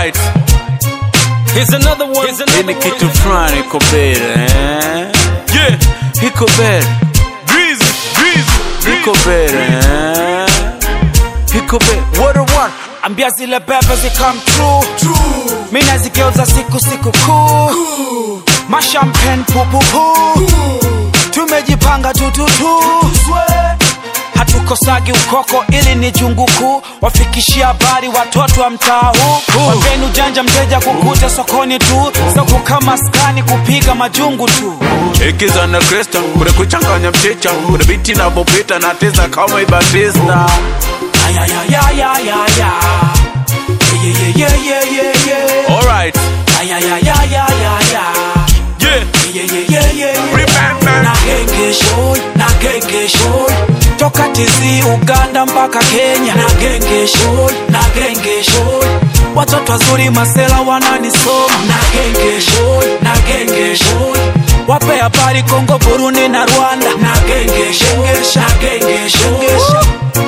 Alright, Here's another one. Here's hii ni kitu fulani iko mbele eh? Yeah. iko mbele, Breezy. Breezy. iko mbele eh? iko mbele. What a one. ambia zile bebe zikam true mi nazigeuza siku siku kuu mashampen pupupu tumejipanga tututu hatukosagi ukoko ili ni jungu kuu wafikishia habari watoto wa mtaa huu wageni ujanja mteja kukuta sokoni tu soko kama skani kupiga majungu tu Ikiza na Kristo, kuna kuchanganya mchicha, kuna biti inavyopita na tisa kama Ibatista. ayayayayaya yeah, yeah, yeah, yeah, yeah. Alright, ayayayayaya yeah, yeah, yeah, yeah, yeah. remember. na genge shoy na genge shoy toka tizi uganda mpaka kenya na genge shoy na genge shoy watoto wazuri masela wananisoma na genge shoy na genge shoy wape habari kongo burundi na rwanda na genge shengesha genge shengesha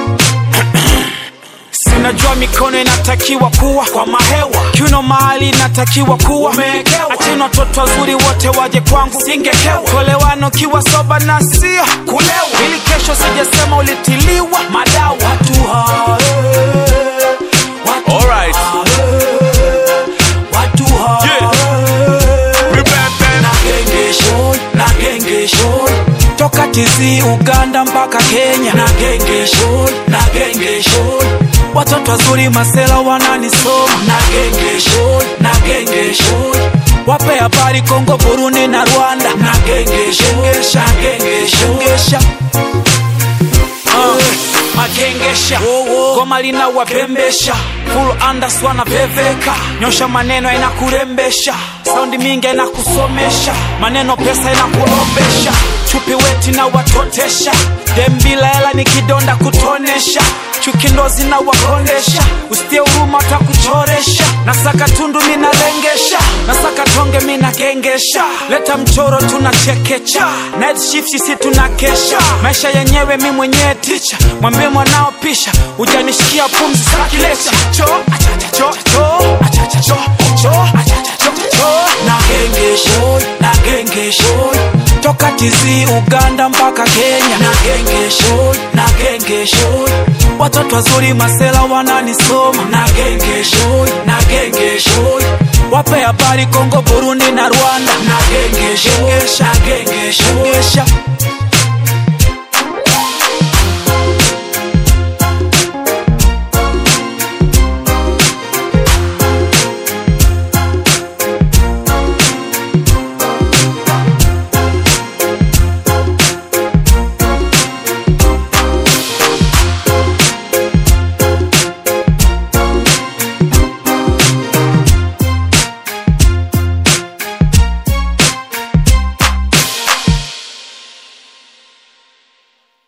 sinajua mikono inatakiwa kuwa kwa mahewa kiuno mahali inatakiwa kuwa achina watoto wazuri wote waje kwangu singekewa kolewano kiwa soba na sio kulewa ili kesho sijasema ulitiliwa madawa watu hae, watu Alright. hae, watu hae. Yeah. Remember. na genge shoy na genge shoy toka tizi uganda mpaka kenya na genge shoy na genge shoy watoto wazuri masela wananisoma na genge shoy na genge shoy wape habari kongo burundi na rwanda na genge shengesha genge shengesha Uh, magengesha goma lina wapembesha full andas wanapeveka nyosha maneno inakurembesha saundi mingi inakusomesha maneno pesa inakulombesha chupi weti na watotesha dembila hela ni kidonda kutonesha chuki ndo zinawakondesha usitie huruma utakuchoresha nasaka tundu minalengesha nasaka tonge minagengesha leta mchoro tunachekecha night shift sisi tunakesha maisha yenyewe mi mwenyewe ticha mwambie mwanao pisha ujanishikia pumzi sakilecha cho achacha cho cho achacha cho cho achacha cho cho na genge shoy na genge shoy toka tizi uganda mpaka kenya na genge shoy na genge shoy watoto wazuri masela wananisoma na genge shoy na genge shoy wape habari kongo burundi na rwanda na genge shengesha genge shengesha